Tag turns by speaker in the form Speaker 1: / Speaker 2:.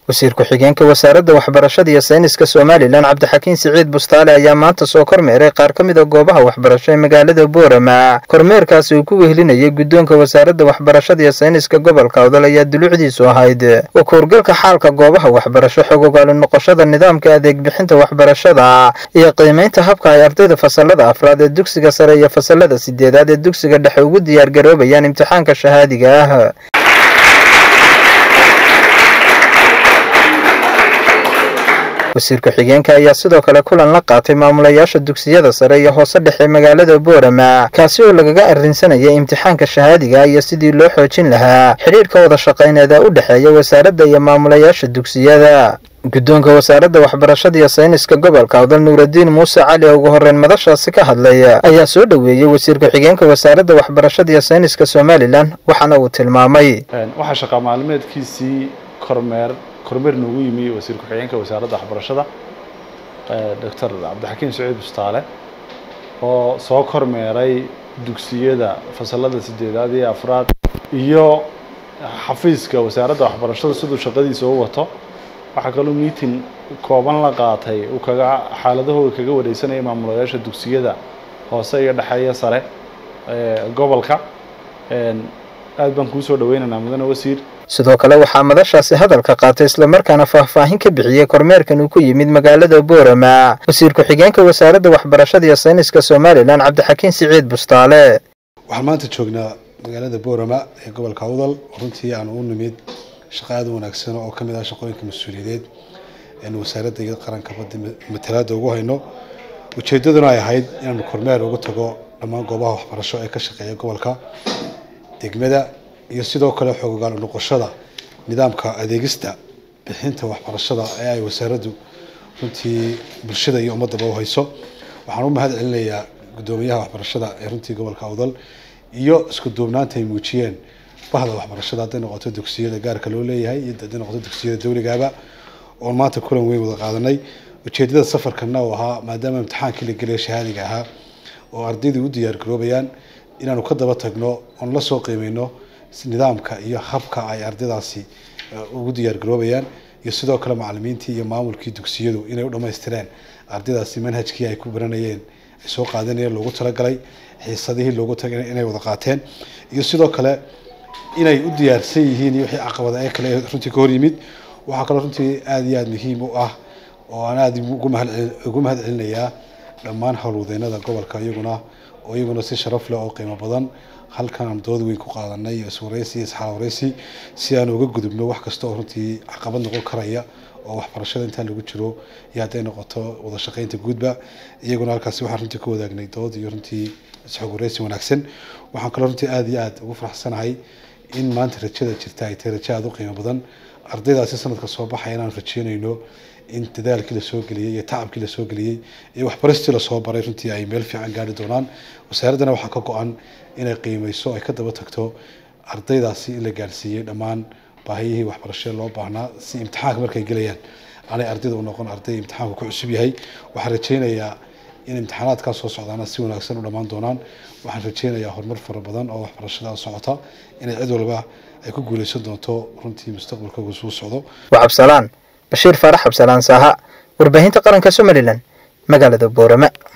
Speaker 1: wasiir ku-xigeenka wasaaradda waxbarashada iyo sayniska somalilan cabdixakiin siciid bustaale ayaa maanta soo kormeeray qaar ka mid a goobaha waxbarasho ee magaalada boorama kormeerkaasi uu ku wehlinayay guddoonka wasaaradda waxbarashada iyo sayniska gobolka odol ayaa dulucdiisu ahayd oo kuurgalka xaalka goobaha waxbarasho xog ogaali noqoshada nidaamka adeeg bixinta waxbarashada iyo qiimaynta habka ay ardayda fasalada afraad ee dugsiga sare iyo fasalada sideedaad ee dugsiga dhexe ugu diyaargaroobayaan imtixaanka shahaadiga ah wasiir ku-xigeenka ayaa sidoo kale kulan la qaatay maamulayaasha dugsiyada sare iyo hoose dhexe magaalada boorama kaasi oo lagaga arrinsanayay imtixaanka shahaadiga iyo sidii loo xoojin lahaa xidhiidhka wada shaqayneeda u dhexeeya wasaaradda iyo maamulayaasha dugsiyada guddoonka wasaaradda waxbarashada iyo sayniska gobolka odal nuuradiin muuse cali oo ugu horreyn madashaasi ka hadlay ayaa soo dhoweeyey wasiir ku-xigeenka wasaaradda waxbarashada iyo sayniska somalilan waxaana uu tilmaamay
Speaker 2: waxaa shaqaa maalmeedkiisii kormeer kormeer noogu yimi wasiir ku-xigeenka wasaaradda waxbarashada doctor cabdixakiin saciid bustaale oo soo kormeeray dugsiyada fasalada sideedaad iyo afraad iyo xafiiska wasaaradda waxbarashada siduu shaqadiisa u wato waxaa kaloo meeting kooban la qaatay uu kaga xaaladahooda kaga wareysanayay maamulayaasha dugsiyada hoose iyo dhexeeya sare gobolka aad baan kuu soo dhaweynaynaa mudane wasiir
Speaker 1: sidoo kale waxaa madashaasi hadalka qaatay islamarkaana faahfaahin ka bixiyey kormeerkan uu ku yimid magaalada boorama wasiir ku-xigeenka wasaaradda waxbarashada iyo sayniska somalilan cabdixakiin siciid bustaale
Speaker 3: waxaan maanta joognaa magaalada boorama ee gobolka awdal runtii aan u nimid shaqo aada u wanaagsan oo ka mid ah shaqooyinka mas-uuliyadeed eenu wasaaradda iyo qaranka badda matalaada ugu hayno ujeeddaduna ay ahayd inaanu kormeer ugu tago dhammaan goobaha waxbarasho ee ka shaqeeya gobolka degmada iyo sidoo kale xoogogaal noqoshada nidaamka adeegista bixinta waxbarashada ee ay wasaaraddu runtii bulshada iyo ummadaba u hayso waxaan u mahad celinayaa guddoomiyaha waxbarashada ee runtii gobolka awdal iyo isku duubnaanta ay muujiyeen bahda waxbarashada hadday noqoto dugsiyada gaarka loo leeyahay iyo hadday noqoto dugsiyada dawligaaba oon maanta kulan weyn wada qaadanay ujeedada safarkana uu ahaa maadaama imtixaankii la gelaya shahaadiga ahaa oo ardaydii u diyaar garoobayaan inaanu ka daba tagno oon la soo qiimeyno nidaamka iyo habka ay ardaydaasi ugu diyaar garoobayaan iyo sidoo kale macalimiintii iyo maamulkii dugsiyadu inay u dhammaystireen ardaydaasi manhajkii ay ku baranayeen ay soo qaadanayeen loogu talagalay xiisadihii loogu tagay inay wada qaateen iyo sidoo kale inay u diyaarsan yihiin iyo wixii caqabada ee kale runtii ka hor yimid waxaa kaloo runtii aada iyo aada muhiim u ah oo aan aada ugu mahad celinayaa dhammaan howlwadeynada gobolka iyaguna oo iyaguna si sharaf leh oo qiimo badan halkan aan dood weyn ku qaadanay iyo iswareysi iyo isxaal wareysi si aan uga gudubno wax kasta oo runtii caqabad noqon karaya oo waxbarashada intaan lagu jiro iyo hadday noqoto wada shaqeynta guudba iyaguna halkaasi waxaan runtii ka wadaagnay dood iyo runtii isxog wareysi wanaagsan waxaan kaloo runtii aada iyo aada ugu faraxsanahay in maanta rajada jirta ay tahay rajo aada u qiimo badan ardaydaasi sanadka soo baxaya inaan rajeynayno in dadaalkii lasoo geliyey iyo tacabkii lasoo geliyey iyo waxbaristii lasoo baray runtii ay meel fiican gaari doonaan wasaaraddana waxaa ka go-an inay qiimeyso ay ka daba tagto ardaydaasi in la gaarsiiyey dhammaan baahiyihii waxbarashee loo baahnaa si imtixaanka markay gelayaan aanay ardayda u noqon arday imtixaanku ku cusub yahay waxaan rajeynayaa in imtixaanaadkaa soo socdaana si wanaagsan u dhammaan doonaan waxaan rajeynayaa horumar fara badan oo waxbarashada socota inay cid walba ay ku guuleysan doonto runtii mustaqbalkooga suu socdo
Speaker 1: waa cabsalaan bashiir faarax cabsalaan saaha warbaahinta qaranka somalilan magaalada boorama